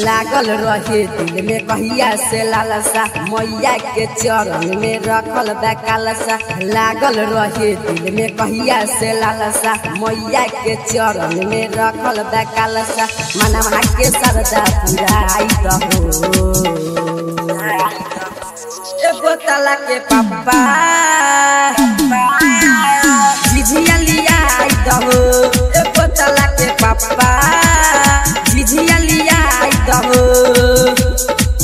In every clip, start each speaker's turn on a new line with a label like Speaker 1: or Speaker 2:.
Speaker 1: लागल रहे दिल में कहिया से लालसा मैया के चरण में रखल बा कालसा लागल रहे दिल में कहिया से लालसा मैया के चरण में रखल बा कालसा मनवा के सरदा पुराई दहो एगो तला के पप्पा झिझिया लिया आई दहो एगो तला के पप्पा झिझिया लिया आई दहो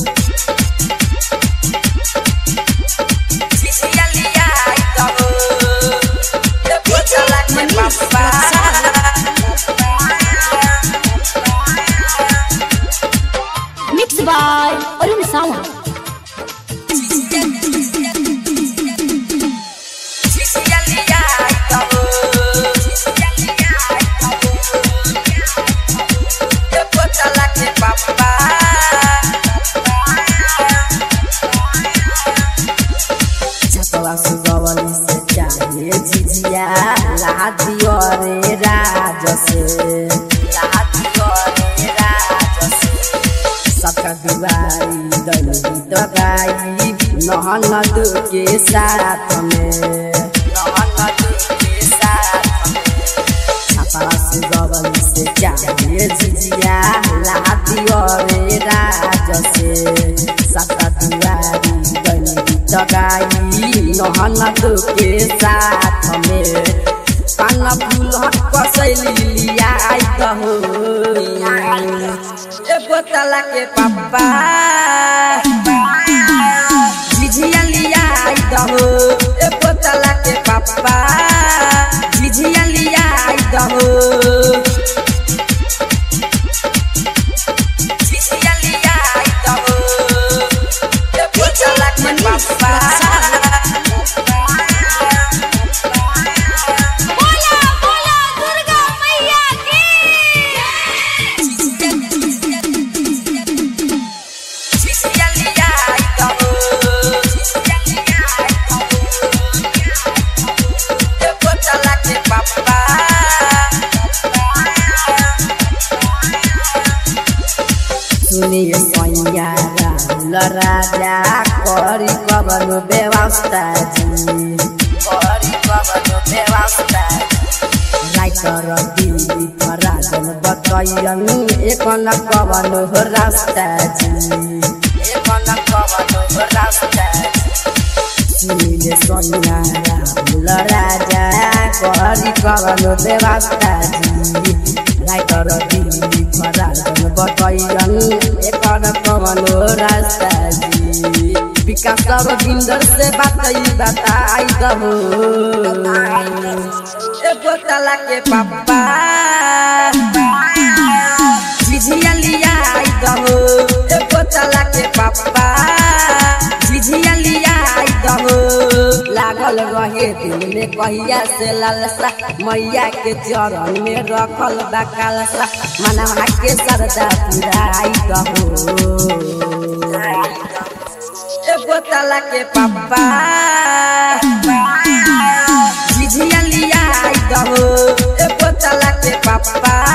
Speaker 1: झिझिया लिया आई दहो एगो तला के पप्पा
Speaker 2: Mixed by Arun Sawan.
Speaker 1: झिझिया लिया आई दहो झिझिया लिया आई दहो एगो तला के पप्पा चपला सुगवली से चाहे झिझिया लादियो रे राज से लादियो रे राज से सबका दुआरी दलवी दगाई नहनद के साथ में नहनद के साथ में छपरा सुगवली से चाहे झिझिया लादियो रे राज से सबका दुआरी दलवी दगाई नहनद के साथ में पान फूल कसैली लिया आई दहो एगो तला के पप्पा झिझिया लिया आई दहो एगो तला के पप्पा झिझिया लिया आई दहो झिझिया लिया आई दहो एगो तला के पप्पा
Speaker 2: बोला बोला दुर्गा मैया की
Speaker 1: झिझिया लिया आई दहो झिझिया लिया आई दहो एगो तला के पप्पा सुनिए सैया राहुल राजा करी कवन व्यवस्था जी करी कवन व्यवस्था राइटर दिल्ली फराजन बतैयन एक न कवन हो रास्ता जी एक न कवन हो रास्ता सुनिले सैया राहुल राजा करी कवन व्यवस्था जी राइटर दिल्ली फराजन बतैयन एक न कवन हो रास्ता जी विकास रविंदर से बातई बताई दहो एगो तला के पप्पा झिझिया लिया आई दहो एगो तला के पप्पा झिझिया लिया आई दहो लागल रहे दिल में कहिया से लालसा मैया के चरण में रखल बा कालसा मनवा के सरदा पुराई दहो एगो तला के पप्पा झिझिया लिया आई दहो एगो तला के पप्पा